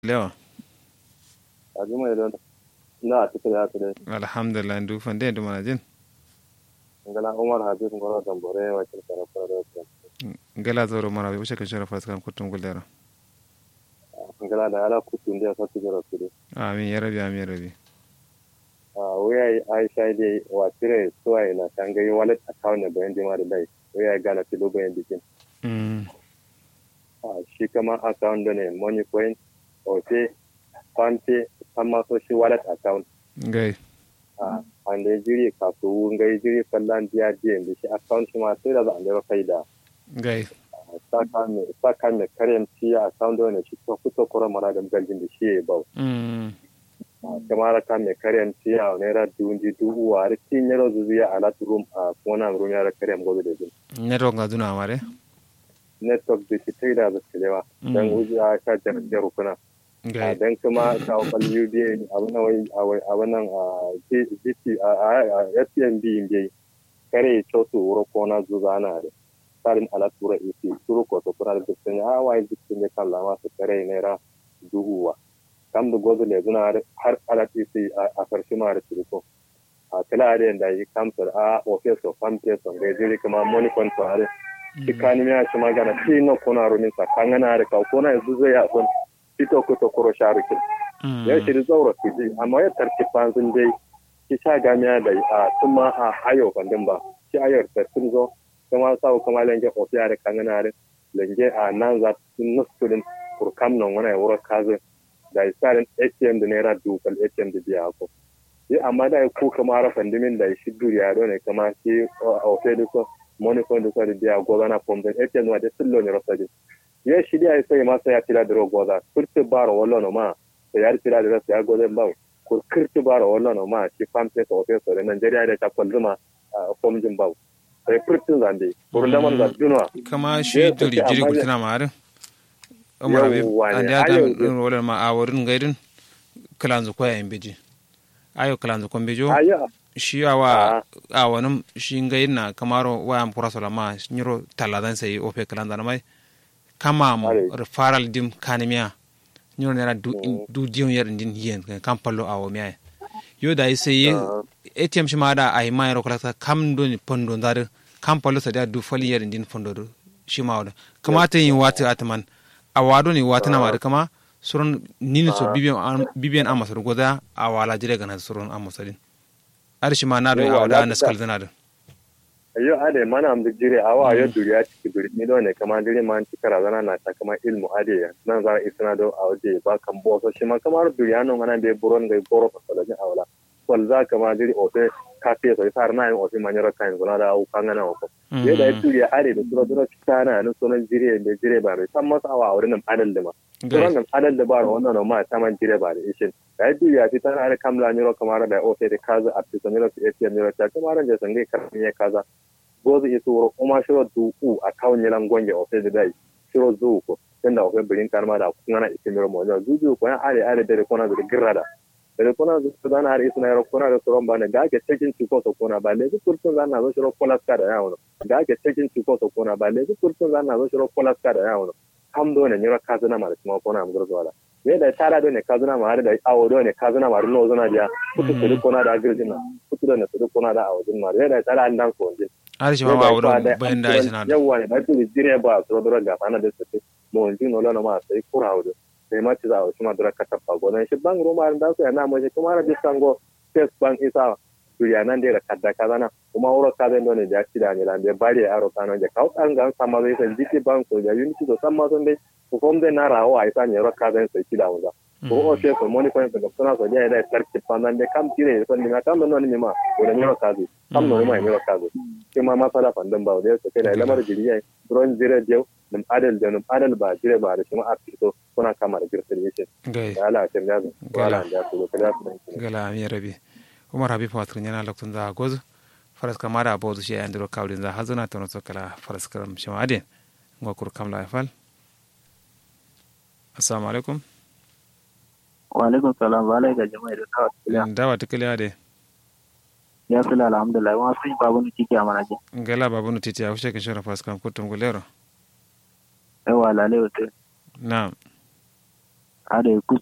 lewa ajuma idan na a cikin haka dai alhamdulillah ndu fande ndu mana jin ngala umar habib ngoro dambore wa cikin karafara da wasu ngala zoro mara be ushe kashara fas kan kutum guldera ngala da ala kutun da sa tijara su dai amin ya rabi amin ya rabi a waya aisha dai wa tire suwai na tangayi wallet account ne bayan jima da dai waya gana tilo bayan bikin mm a shi kama account ne money point ote fante amma so shi wallet account ngai a ande jiri kasu ngai jiri fallan biya biyan da shi account shi ma sai da za a lera faida ngai saka mai karyar siya a sound ne shi ko kuto kura mana da galjin da shi ya bau mm kamar ka mai karyar siya a naira dundi dubu a rikin yaro zuziya a lati room a kona room yara karyar gobe da jin network nga duna mare network da shi tai da zasu lewa dan uji a ka jarjar rukuna ngai dan kuma ka wakal UBA abin nan wai abin nan a GT a SPMB bai kare choto wuro kona zuzana da tsarin alatura isi turu ko to kuna da sun ya wai dukkan ne kan lama su kare naira duhuwa kam da gozo le zuna har alat isi a karshe ma da turko a kala da yanda yi kamsar a office of farm person ga jiri kuma money control shi kani ya shi magana shi no kuna rumin sa kan gana da ka kona yanzu zai ya son fito ko to koro sharukin ya shi da zaura fiji amma ya tarki fanzin dai shi sha gamiya da a tuma a ayo bandin ba shi ayar sun zo kuma sa kuma lenge ofiya da kangana da lenge a nan za su nustulin kurkam nan wani wura kazin da isarin atm da naira dukkan atm da biya ko yi amma da ku kama rafan dimin da shi duriya do ne kama shi ofiya da ko money fund da da biya goza na pombe atm wa da sillo ne rasa ya shi da sai ma sai ya tira da goza kurti baro wallo no ma sai ya tira da rasa ya goza ba kur kurti baro wallo no ma shi pampe to ofiya da Nigeria da ta kwalzuma fomjin bawu sai furtin zande burin damar da dunwa kama shi dori jiri gultina mare umar abi ande adam din rolar ma aworin gaidin kalanzu koya in beji ayo kalanzu kon bejo shi awa awonin shi gaidin na kamaro wayan pura sola ma nyiro taladan sai ofe kalanda na mai kama mo referral dim kanimiya nyiro nera du du dion yer din yen kan pallo awo miya yo da sai atm shi ma da ai mai ro kala kam do ni pondo ndar kam palo sa da du fali yer din pondo do shi ma wada kamata yin wata atman a wado ni wata na ma kama surun nini so bibiyan bibiyan amasar goda a wala jire gana surun amasarin ar shi ma na do a wada na skal zana da ayo ade mana am jire awa ayo duriya ciki duri ni do ne kama jire man ci kara zana na ta kama ilmu ade nan za isna do a waje ba kan bo so shi ma kamar duriya no mana be buron ga goro fa da awla wal za ka ma jiri ofe kafe so sar na yin ofe manyara kan zona da au kan na ko ye da tu ya are da sura sura kana no sono jiri da jire ba re san masa awa wurin nan adal da ma suran nan adal da ba wannan no ma ta man jire ba da ishin da tu ya fi tana are kamla nyoro kamar da ofe da kaza a fi sanira su ATM nyoro ta kamar da sangai kan ya kaza gozu isu wuro kuma shiro du u a kawun yilan gonge ofe da dai shiro zu ko tunda ofe birin karma da kuma na ikimiro mo zuzu ko ya are are da ko na da girrada da kuna su zana har isna yaro kuna da tsoron ba ne ga ake cikin ciko so kuna ba ne kurtun zana zo shiro kolaska da yawo ga ake cikin ciko so kuna ba ne kurtun zana zo shiro kolaska da yawo kam do ne nyira kazuna ma da kuma kuna mu gurzo wala ne da tara do ne kazuna ma da awo do ne kazuna ma no zona dia kutu su kuna da girjina kutu da ne su kuna da awo din ma ne da tara an dan ko din har shi ma ba wurin bayan da isna da yawa ne da tu dire ba so do ga fana da su mo ndi no lana ma sai kura wurin sai ma ci za a wasu madura ka tafa gonan shi ban roma da su yana mace kuma na bisan go first bank isa duriya nan da kadda kaza na kuma wuro ka zai dole da ci da ne lambe bari aro kano je kau an ga sama zai san jiti bank so da unity so sama son dai ko kom dai na rawo a isa ne ro ka zai sai ci da wuza ko o ce so money point da suna so ya da tarki pandan da kam tire so ni kam no ni ma ko da ne ro ka zai kam no ma ne ro ka zai kuma masala pandan ba da so kai da lamar jiriya ron jire jew num adal da num adal ba jire ba da kuma a fito kuna kama da girtar yake da ala tem da wala da su da su gala mi rabi umar habib watrin yana loktun da gozu faras kama da bozu shi andiro kawdin za hazuna tono sokala faras karam shima ade ngokur kam la fal assalamu alaikum wa alaikum salam wa alaikum jama'a da kawai dawa tikali ade ya fi alhamdulillah wa sun babu ni tiki a manaje gala babu ni titi a fushe kin shara faras kam kutum gulero yawa lalai wata na'am ada